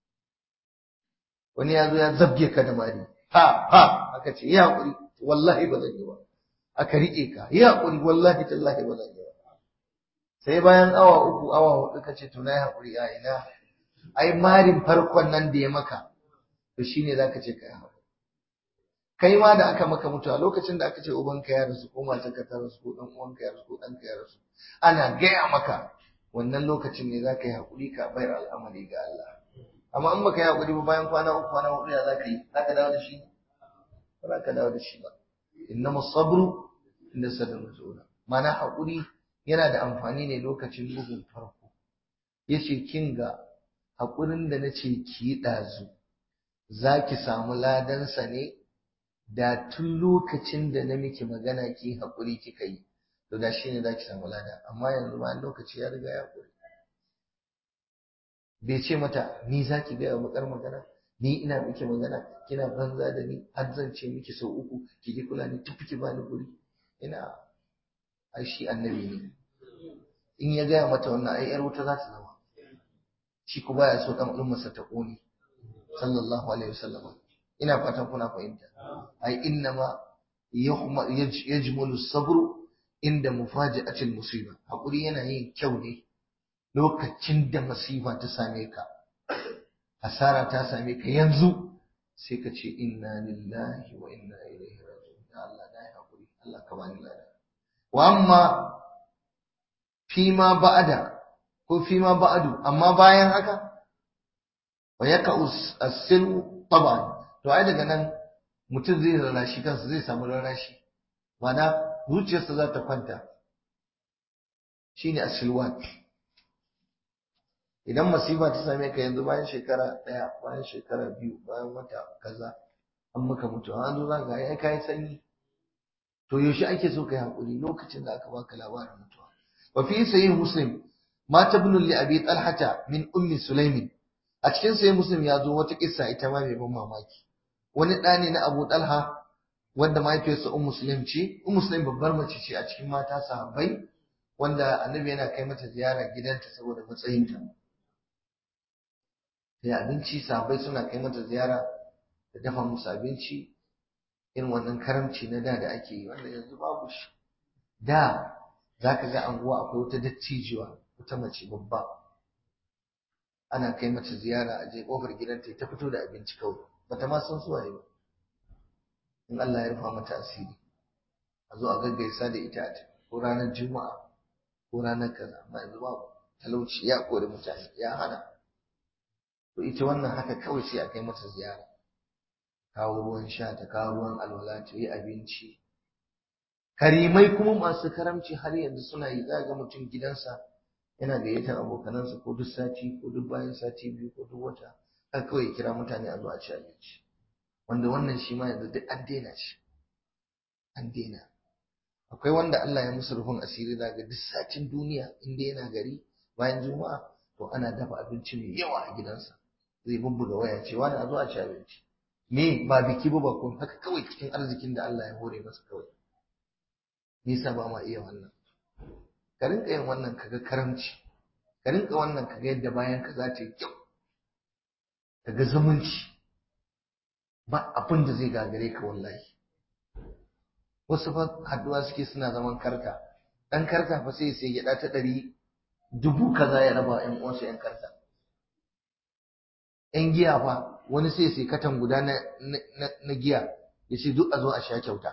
S1: wani ya zo ya zabge ka da mari ha ha aka ce yi haƙuri wallahi ba zan yi ba aka riƙe ka yi haƙuri wallahi tallahi ba zan yi ba sai bayan awa uku awa hudu ka ce to na yi haƙuri a ina ai marin farkon nan da ya maka to shine zaka ce kai haƙuri kai ma da aka maka mutuwa lokacin da aka ce ubanka ya rasu ko matarka ta rasu ko dan uwanka ya rasu ko ɗanka ya rasu ana gaya maka wannan lokacin ne zaka yi haƙuri ka bayar al'amari ga Allah amma in baka yi haƙuri ba bayan kwana uku kwana hudu ya zaka yi zaka dawo da shi ba za ka dawo da shi ba innama sabru inda sadar zuwa mana haƙuri yana da amfani ne lokacin bugun farko yace kin ga haƙurin da nace ki yi ɗazu za ki samu ladansa ne da tun lokacin da na miki magana ki haƙuri kika yi to da shi ne za ki samu lada amma yanzu ma lokaci ya riga ya haƙuri bai ce mata ni za ki gaya bakar magana ni ina miki magana kina banza da ni har zan ce miki sau uku ki ki kula ni tafi ki bani guri ina ai shi annabi ne in ya gaya mata wannan ai yar wuta za ta zama shi ku baya so dan ummarsa ta kone sallallahu alaihi wasallam ina fatan kuna fahimta ai innama yajmulu sabru inda mufaji'atil musiba hakuri yana yin kyau ne lokacin da masifa ta same ka asara ta same ka yanzu sai ka ce inna lillahi wa inna ilaihi raji'un ya Allah dai hakuri Allah ka bani lada wa amma fima ba'da ko fima ba'du amma bayan haka wa yaka as-silu taban to ai daga nan mutum zai rarrashi kansa zai samu rarrashi mana zuciyarsa za ta kwanta shine as-silwan idan masifa ta same ka yanzu bayan shekara ɗaya bayan shekara biyu bayan wata kaza an maka mutu an zo za ka ai kai sanyi to yaushe ake so kai hakuri lokacin da aka baka labarin mutuwa wa fi sahih muslim ma tabnu li abi talhata min ummi sulaimin a cikin sahih muslim ya zo wata kissa ita ma mai ban mamaki wani ɗa ne na abu talha wanda mahaifiyarsa ummu sulaim ce ummu sulaim babbar mace ce a cikin mata sahabbai wanda annabi yana kai mata ziyara gidanta saboda matsayinta sai abinci sahabbai suna kai mata ziyara da dafa musu abinci irin wannan karamci na da da ake yi wanda yanzu babu shi da za ka ga anguwa akwai wata dattijuwa wata mace babba ana kai mata ziyara a je kofar gidanta ta fito da abinci kawai bata ma san suwaye ba in Allah ya rufa mata asiri a zo a gaggaisa da ita a ko ranar juma'a ko ranar kaza amma yanzu babu talauci ya kori mutane ya hana to ita wannan haka kawai sai a kai mata ziyara kawo ruwan sha ta kawo ruwan alwala ta yi abinci karimai kuma masu karamci har yanzu suna yi za ga mutum gidansa yana gayyatar abokanansa ko duk sati ko duk bayan sati biyu ko duk wata har kawai ya kira mutane a zo a ci abinci wanda wannan shi ma yanzu duk an daina shi an daina akwai wanda Allah ya musu rufin asiri za ga duk satin duniya inda yana gari bayan juma'a to ana dafa abinci mai yawa a gidansa zai bubbuga waya cewa da a zo a ci abinci me ba biki ba ba kun haka kawai cikin arzikin da Allah ya hore masa kawai me yasa ba ma iya wannan ka rinka yin wannan kaga karamci ka rinka wannan kaga yadda bayan ka za ta yi kyau kaga zumunci ba abin da zai gagare ka wallahi wasu fa haduwa suke suna zaman karta dan karta fa sai sai gida ta ɗari dubu kaza ya raba ƴan uwansa ƴan karta ƴan giya fa wani sai sai katan guda na, na, giya ya ce duk a zo a sha kyauta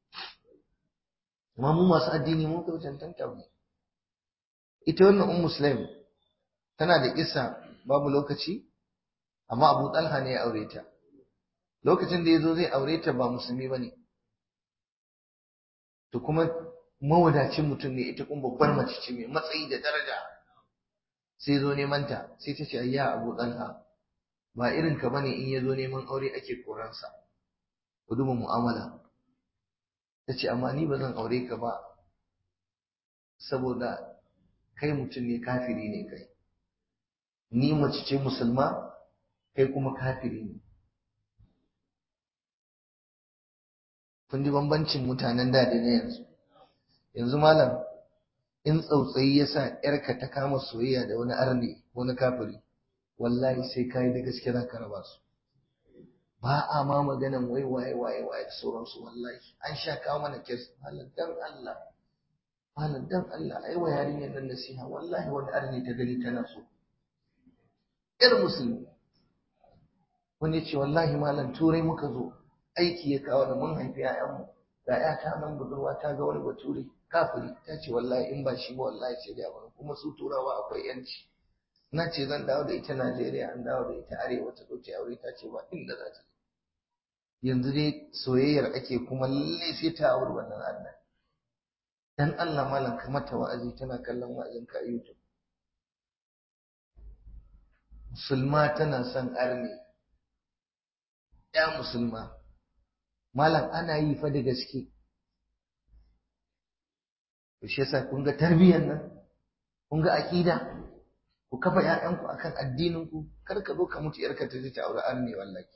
S1: amma mu masu addini mun kai cancanta mu ita wannan um muslim tana da kissa babu lokaci amma abu talha ne ya aure ta lokacin da ya zo zai aure ta ba musulmi ba ne to kuma mawadacin mutum ne ita kuma babbar mace ce mai matsayi da daraja sai zo neman ta sai ta ce ayya abu talha ba irin ka bane in ya zo neman aure ake koransa ku duba mu'amala ta ce amma ni ba zan aure ka ba saboda kai mutum ne kafiri ne kai ni mace ce musulma kai kuma kafiri ne kun ji bambancin mutanen da da na yanzu yanzu malam in tsautsayi ya sa ‘yarka ta kama soyayya da wani arne ko na kafiri wallahi sai ka yi da gaske za ka raba su ba a ma maganan wai waye waye waye da sauransu wallahi an sha kawo mana kes malam dan Allah malam dan Allah ai wa yarinyar nan nasiha wallahi wani arne ta gani tana so ‘yar musulmi wani ce wallahi malam turai muka zo aiki ya kawo da mun haifi ‘ya'yanmu ga ‘yata nan budurwa ta ga wani bature kafiri ta ce wallahi in ba shi ba wallahi ce da wani kuma su turawa akwai yanci na ce zan dawo da ita Najeriya an dawo da ita arewa ta ɗauke aure ta ce ba inda za ta yanzu dai soyayyar ake kuma lalle sai ta auri wannan Allah dan Allah malam ka mata wa'azi tana kallon wa'azin ka a YouTube musulma tana son arne ya musulma malam ana yi fa da gaske to shi yasa kun ga tarbiyyar nan kun ga aqida ku kafa ƴaƴanku akan addinin ku kar ka zo ka mutu yarka ta je ta aure arne wallahi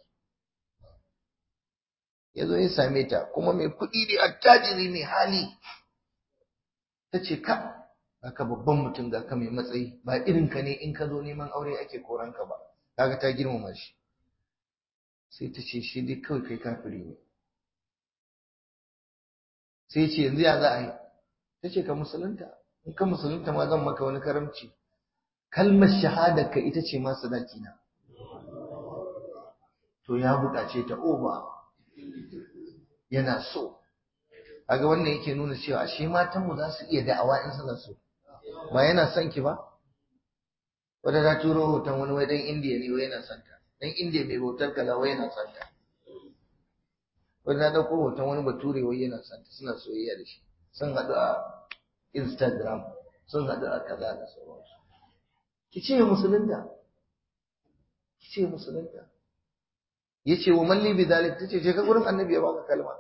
S1: ya zo ya same ta kuma mai kuɗi ne attajiri mai hali ta ce ka ka babban mutum ga ka mai matsayi ba irin ka ne in ka zo neman aure ake koran ka ba kaga ta girmama shi sai ta ce shi dai kawai kai kafiri ne sai ce yanzu ya za a yi ta ce ka musulunta in ka musulunta ma zan maka wani karamci kalmar shahada ka ita ce ma sadaki na to ya buƙace ta oba yana so kaga wannan yake nuna cewa ashe matan mu za su iya da'awa in suna so ba yana son ki ba wanda ta turo hoton wani wai dan indiya ne wai yana son ta dan indiya mai bautar kaza wai yana son ta wanda ta dauko hoton wani bature wai yana son ta suna soyayya da shi sun haɗu a instagram sun haɗu a kaza da sauransu ki ce musulunta ki ce musulunta yace wa malli bi zalik tace je ka gurin annabi ya baka kalma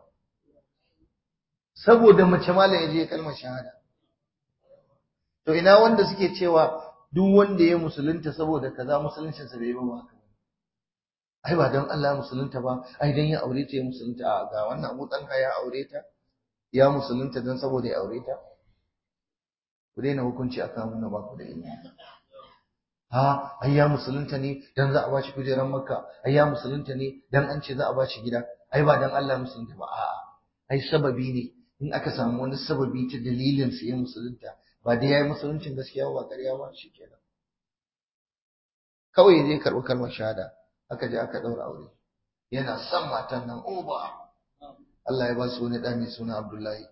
S1: saboda mace malam ya je kalmar shahada to ina wanda suke cewa duk wanda ya musulunta saboda kaza musuluncin sa bai ba haka ai ba dan Allah musulunta ba ai dan ya aure ta ya musulunta a ga wannan Abu Talha ya aure ta ya musulunta dan saboda ya aure ta ku daina hukunci akan wannan ba ku da ilimi ha ai ya musulunta ne dan za a bashi kujerar makka ai ya musulunta ne dan an ce za a bashi gida ai ba dan Allah musulunta ba a'a ai sababi ne in aka samu wani sababi ta dalilin su ya musulunta ba dai yayi musuluncin gaskiya ba ƙarya ba shikenan kawai zai karɓi kalmar shahada aka je aka ɗaura aure yana son matan nan oba Allah ya ba su wani ɗa mai suna Abdullahi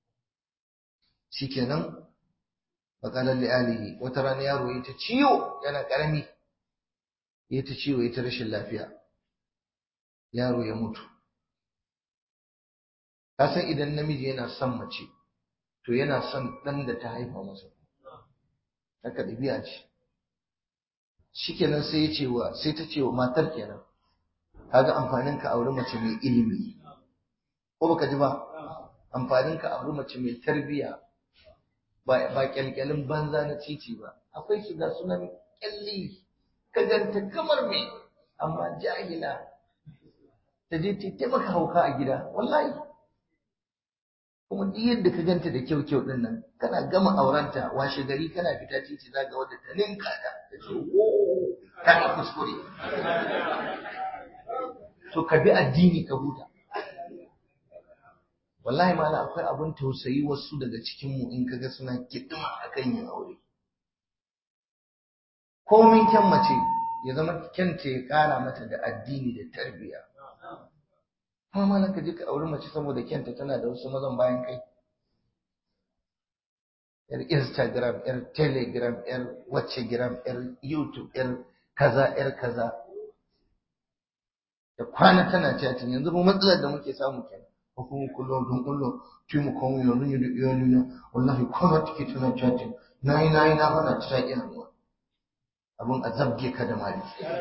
S1: shikenan faqala li alihi wata rana yaro yayi ta ciwo yana karami yayi ta ciwo yayi ta rashin lafiya yaro ya mutu ka san idan namiji yana son mace to yana son dan da ta haifa masa haka dabi'a ce shikenan sai ya ce wa sai ta ce wa matar kenan kaga amfanin ka aure mace mai ilimi ko baka ji ba amfanin ka aure mace mai tarbiyya ba ba kyalkyalin banza na titi ba akwai su ga sunan kyalli ka ganta kamar me amma jahila ta je ta taimaka hauka a gida wallahi kuma duk yadda ka ganta da kyau kyau din nan kana gama aurenta washe gari kana fita titi za ga wadda ta ninka ta ta ce wo ta yi kuskure to ka bi addini ka huta wallahi mala akwai abun tausayi wasu daga cikin mu in kaga suna kidima akan yin aure komin kyan mace ya zama kyanta ya kara mata da addini da tarbiyya kuma malam ka je ka auri mace saboda kyanta tana da wasu mazan bayan kai yar instagram yar telegram yar whatsagram yar youtube yar kaza yar kaza da kwana tana chatting yanzu mu matsalar da muke samu kenan ko kuma kullum don kullum ki mu kawo yanzu ne da iyali na wallahi kwana take tana chatting nayi nayi na fara ta iya hannuwa abun a zabge ka da mali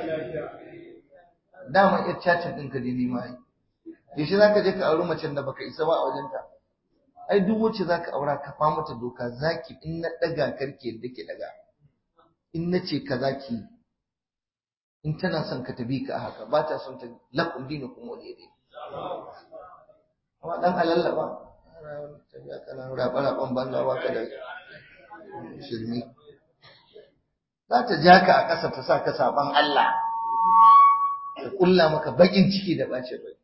S1: dama yar chatting din ka dai nema yi yaushe za ka je ka auri macen da baka isa ba a wajenta ai duk wacce za ka aura ka fa mata doka zaki in na ɗaga karke da ke ɗaga in na ce ka zaki in tana son ka tabi ka haka ba ta son ta lakum dinu kuma wani dai amma dan alalla ba tafiya kana raba raban banza ba ka da shirmi za ta ja ka a ƙasa ta sa ka saban Allah ta kulla maka bakin ciki da bacin rai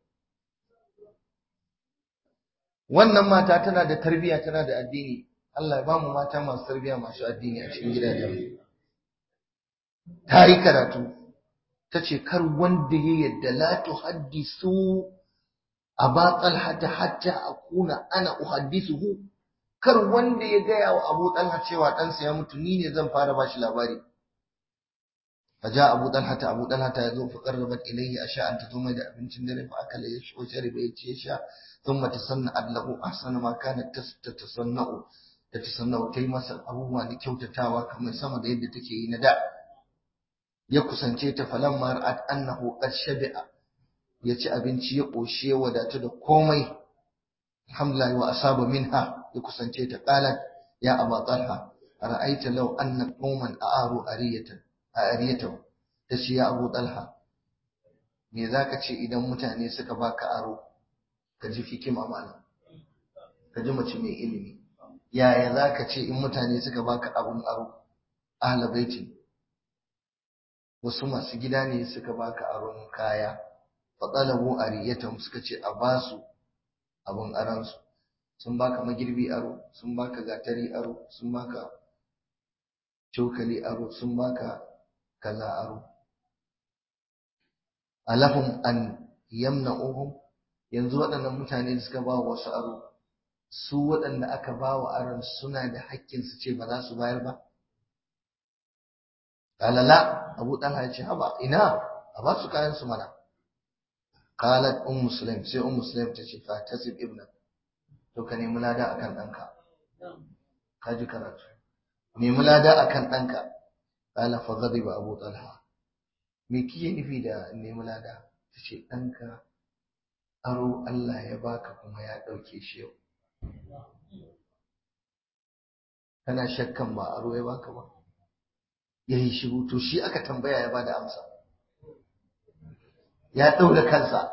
S1: wannan mata tana da tarbiyya tana da addini Allah ya bamu mata masu tarbiyya masu addini a cikin gidajen ta yi karatu ta ce kar wanda ya yadda la tuhaddisu aba talhata hatta akuna ana uhaddisuhu kar wanda ya gaya wa Abu Talha cewa ɗansa ya mutu ni ne zan fara bashi labari فجاء أبو طلحة أبو طلحة يذوب فقربت إليه أشاء أن تزوم إلى أبن شندر فأكل وشرب يتشيشا ثم تصنعت له أحسن ما كانت تتصنع تتصنع تيمس أبوه لكيو تتاوى كما سمى يد تكي نداء يكسن تيت فلما رأت أنه قد شبع يتي أبن شي وشي ودات كومي الحمد لله وأصاب منها يكسن تيت قالت يا أبا طلحة ara'aita law anna qauman a'aru ariyatan ariyatan tace ya Abu Talha me zaka ce idan mutane suka baka aro ka ji hikima malam ka ji mace mai ilimi yaya zaka ce in mutane suka baka abun aro ahla baiti wasu masu gida ne suka baka aron kaya faɗalabu ariyatan suka ce a basu abun aransu sun baka magirbi aro sun baka gatari aro sun baka cokali aro sun baka kaza aro alahum an yamna'uhum yanzu waɗannan mutane da suka ba wasu aro su waɗanda aka ba wa aron suna da haƙƙin su ce ba za su bayar ba kalala abu ɗan ya ce haba ina a ba su kayan su mana qalat um muslim sai um muslim ta ce fa tasib ibnak to ka nemi lada akan ɗanka ka ji karatu nemi lada akan ɗanka qala fa ghadiba abu talha me kike nufi da nemi lada ta ce ɗanka aro Allah ya baka kuma ya ɗauke shi yau kana shakkan ba aro ya baka ba ya yi shiru to shi aka tambaya ya bada amsa ya ɗaura kansa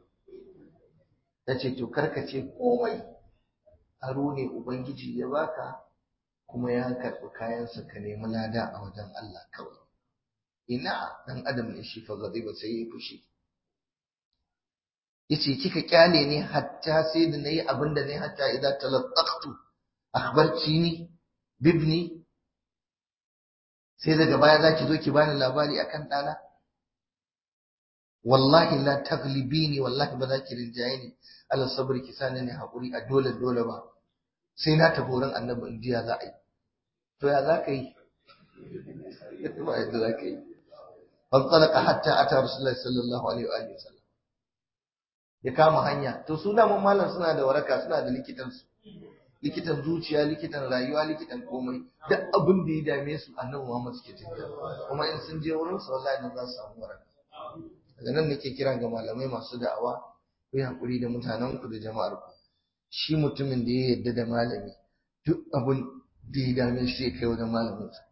S1: ta ce to karkace komai aro ne ubangiji ya baka kuma ya karɓi kayansa ka nemi lada a wajen Allah kawai ina dan adam ne shi fa ba sai ya fushi yace kika kyale ne hatta sai da nayi abin da nayi hatta idza talaqqtu akhbartini bibni sai daga baya zaki zo ki bani labari akan dana wallahi la taglibini wallahi ba za ki rinjaye ni ala sabri ki sani ne hakuri a dole dole ba sai na tafi wurin annabi in jiya za a yi to ya za ka yi ba yadda za ka yi fantalaka hatta ata rasulullahi sallallahu alaihi wa alihi wasallam ya kama hanya to su da malam suna da waraka suna da likitan su likitan zuciya likitan rayuwa likitan komai duk abin da ya dame su annabi Muhammad suke tafiya kuma in sun je wurin sa wallahi nan za su samu waraka daga nan nake kira ga malamai masu da'awa ku yi hakuri da mutanen ku da jama'ar ku shi mutumin da ya yarda da malami duk abin da ya dame shi ya kai wajen malamin sa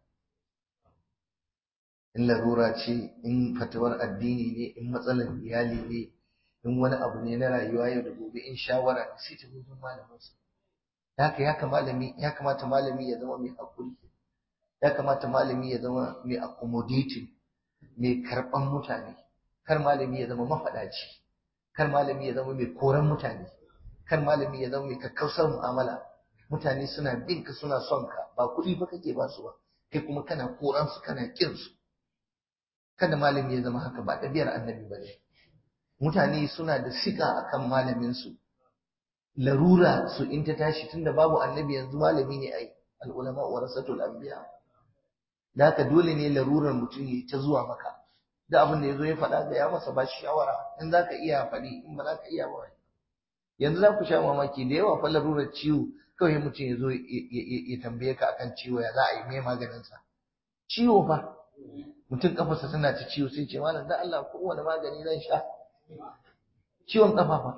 S1: in larura ce in fatawar addini ne in matsalar iyali ne in wani abu ne na rayuwa yau da gobe in shawara ne sai ta wajen malamin sa haka ya malami ya kamata malami ya zama mai hakuri ya kamata malami ya zama mai accommodating mai karban mutane kar malami ya zama mafadaci kar malami ya zama mai koran mutane kar malami ya zama mai kakkausar mu'amala mutane suna bin ka suna son ka ba kuɗi ba kake ba su ba kai kuma kana koran su kana kin su kada malami ya zama haka ba ɗabi'ar annabi ba ne mutane suna da sika akan malamin su larura su in ta tashi tunda babu annabi yanzu malami ne ai al'ulama warasatul anbiya da haka dole ne larurar mutum ya ta zuwa maka da abin da yazo ya faɗa ga ya masa ba shawara in zaka iya faɗi in ba zaka iya ba yanzu za ku sha mamaki da yawa fa larurar ciwo kawai mutum ya zo ya tambaye ka akan ciwo ya za a yi mai maganin sa ciwo fa mutum kafarsa tana ta ciwo sai ce malam dan Allah kowane magani zan sha ciwon kafa fa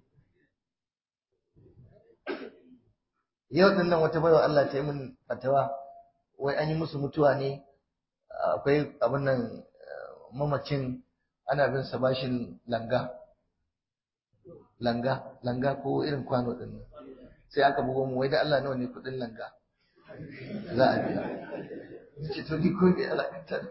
S1: yau din nan wata baiwa Allah ta yi min fatawa wai an yi musu mutuwa ne akwai abin nan mamacin ana bin sa bashin langa langa langa ko irin kwano din nan sai aka bugo mu wai da Allah nawa ne kudin langa za a biya ce to ni ko me alakanta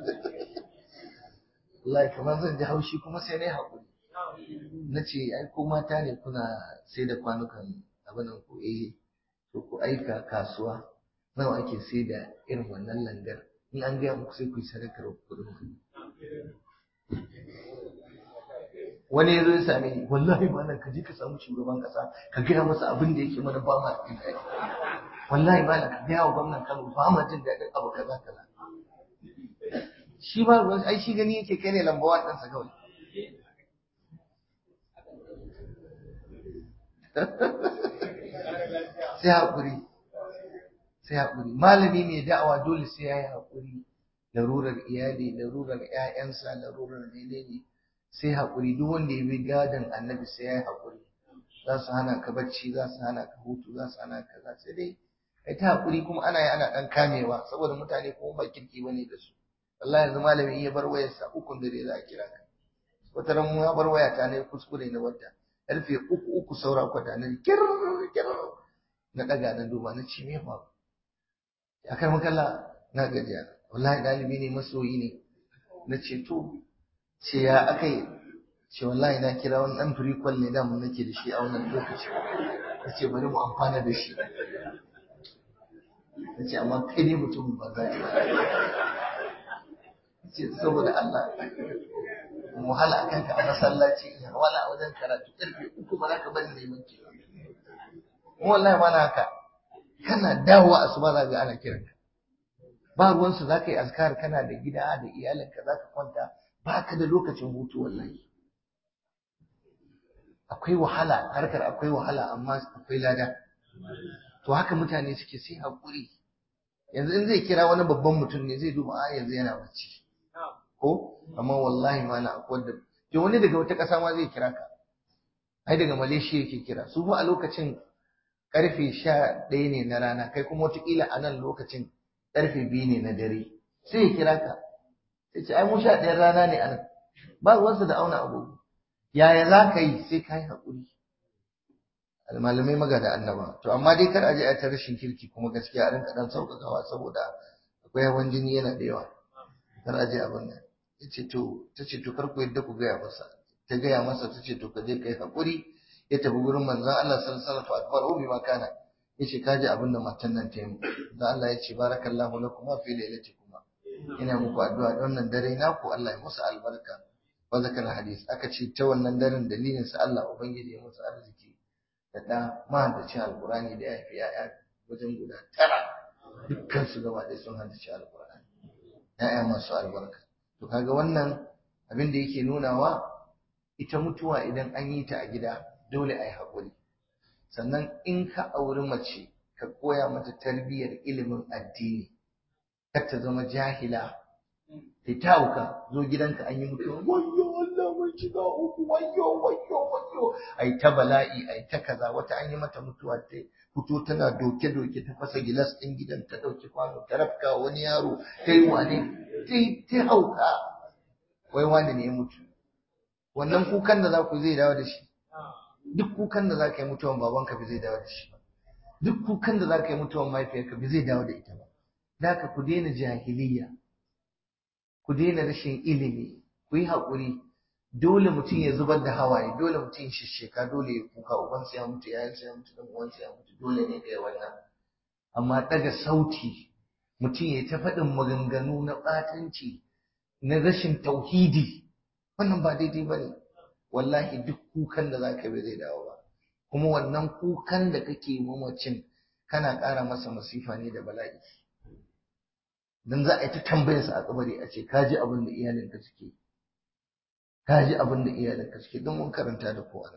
S1: wallahi kamar zan ji haushi kuma sai nayi hakuri na ce ai ko mata ne kuna sai da kwanukan abin ku eh to ku aika kasuwa nawa ake sai da irin wannan langar in an gaya muku sai ku yi sadakar kuɗin wani ya zo ya same ni wallahi malam ka je ka samu shugaban kasa ka gaya masa abin da yake mana ba ma jin daɗi wallahi malam ka gaya wa gwamnan Kano ba ma jin daɗin abu kaza kaza shi ba ruwan ai shi gani yake kai ne lambawa ɗansa kawai sai haƙuri sai haƙuri malami mai da'awa dole sai ya yi haƙuri larurar iyali larurar ƴaƴansa larurar menene sai haƙuri duk wanda ya bi gadon annabi sai ya yi haƙuri za su hana ka bacci za su hana ka hutu za su hana ka za sai dai kai ta hakuri kuma ana yi ana dan kamewa saboda mutane kuma ba kirki bane da su wallahi yanzu malami in ya bar wayarsa ukun dare za a kira ka wata ran mu ya bar waya ta ne kuskure na wadda karfe uku uku saura kwata na kir kir na daga na duba na ce me fa akan makalla na gajiya wallahi dalibi ne masoyi ne na ce to ce ya akai ce wallahi na kira wani dan firikon ne da mun nake da shi a wannan lokaci na ce bari mu amfana da shi na ce amma kai ne mutumin ba za ce saboda Allah mu wahala a kanka a masallaci in wala a wajen karatu karfe uku ba za ka bari neman ki mu wallahi ma na haka kana dawowa asuba za ga ana kiranka ba ruwansu za ka yi azkar kana da gida da iyalinka za ka kwanta ba ka da lokacin hutu wallahi akwai wahala harkar akwai wahala amma akwai lada to haka mutane suke sai haƙuri yanzu in zai kira wani babban mutum ne zai duba a yanzu yana bacci ko amma wallahi ma na akwai da to wani daga wata ƙasa ma zai kira ka ai daga Malaysia yake kira su fa a lokacin karfe sha ɗaya ne na rana kai kuma wataƙila a nan lokacin karfe biyu ne na dare sai ya kira ka sai ce ai mu sha ɗayan rana ne a nan ba ruwansa da auna agogo yaya za ka yi sai ka yi haƙuri malamai maga da annaba to amma dai kar a je a ta rashin kirki kuma gaskiya a rinka dan sauƙaƙawa saboda akwai hawan jini yana da yawa kar a je abin nan yace to tace to kar ku yadda ku gaya masa ta gaya masa tace to ka je kai haƙuri ya tafi gurin manzon Allah sallallahu alaihi wasallam akbar ubi ma kana yace ka ji abin da matan nan ta yi da Allah ya ce barakallahu lakum fi lailatikuma ina muku addu'a da wannan dare naku Allah ya musu albarka wa zakar hadis aka ce ta wannan daren dalilin sa Allah ubangiji ya musu arziki da da mahaddacin alqurani da ya fi ya'ya wajen guda tara dukkan su gaba ɗaya sun haddace alqurani ya'ya masu albarka to kaga wannan abin da yake nunawa ita mutuwa idan an yi ta a gida dole a yi haƙuri sannan in ka auri mace ka koya mata tarbiyyar ilimin addini kar ta zama jahila ta tauka zo gidanka an yi mutuwa wayyo Allah mun shiga uku wayyo wayyo wayyo ai ta bala'i ai ta kaza wata an yi mata mutuwa ta fito tana doke doke ta fasa gilas din gidan ta dauki kwano ta rafka wani yaro ta yi wane ta hauka wai wani ne ya mutu wannan kukan da za ku zai dawo da shi duk kukan da za ka yi mutuwan babanka bai zai dawo da shi ba duk kukan da za ka yi mutuwan mahaifiyarka bai zai dawo da ita ba da ka ku daina jahiliya ku daina rashin ilimi ku yi haƙuri dole mutum ya zubar da hawaye dole mutum ya shisheka dole ya kuka ubansa ya mutu yayansa ya mutu dan uwansa ya mutu dole ne kai wannan amma daga sauti mutum ya ta faɗin maganganu na ɓatanci na rashin tauhidi wannan ba daidai ba ne wallahi duk kukan da za ka bi zai dawo ba kuma wannan kukan da kake mamacin kana ƙara masa masifa ne da bala'i dan za a yi ta tambayarsa a kabari a ce ka ji abin da iyalinka suke ka ji abin da iyalinka suke don mun karanta da kowa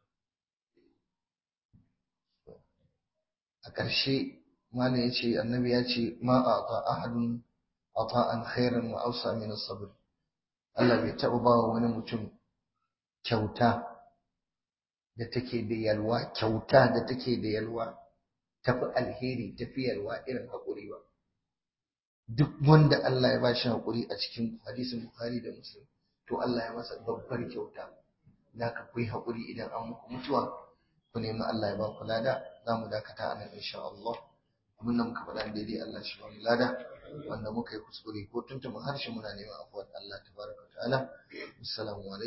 S1: a ƙarshe malam ya ce annabi ya ce ma a ta ahadun ata'an khairan wa awsa min as-sabr Allah bai taɓa ba wa wani mutum kyauta da take da yalwa kyauta da take da yalwa tafi alheri tafi yalwa irin haƙuri ba duk wanda Allah ya bashi haƙuri a cikin hadisin Bukhari da Muslim to Allah ya masa babbar kyauta da ka kuyi haƙuri idan an muku mutuwa ku nemi Allah ya ba ku lada za mu dakata a nan insha Allah abin da muka faɗa daidai Allah shi ba mu lada wanda muka yi kuskure ko tuntuma harshe muna neman afuwar Allah tabaraka ta'ala assalamu alaikum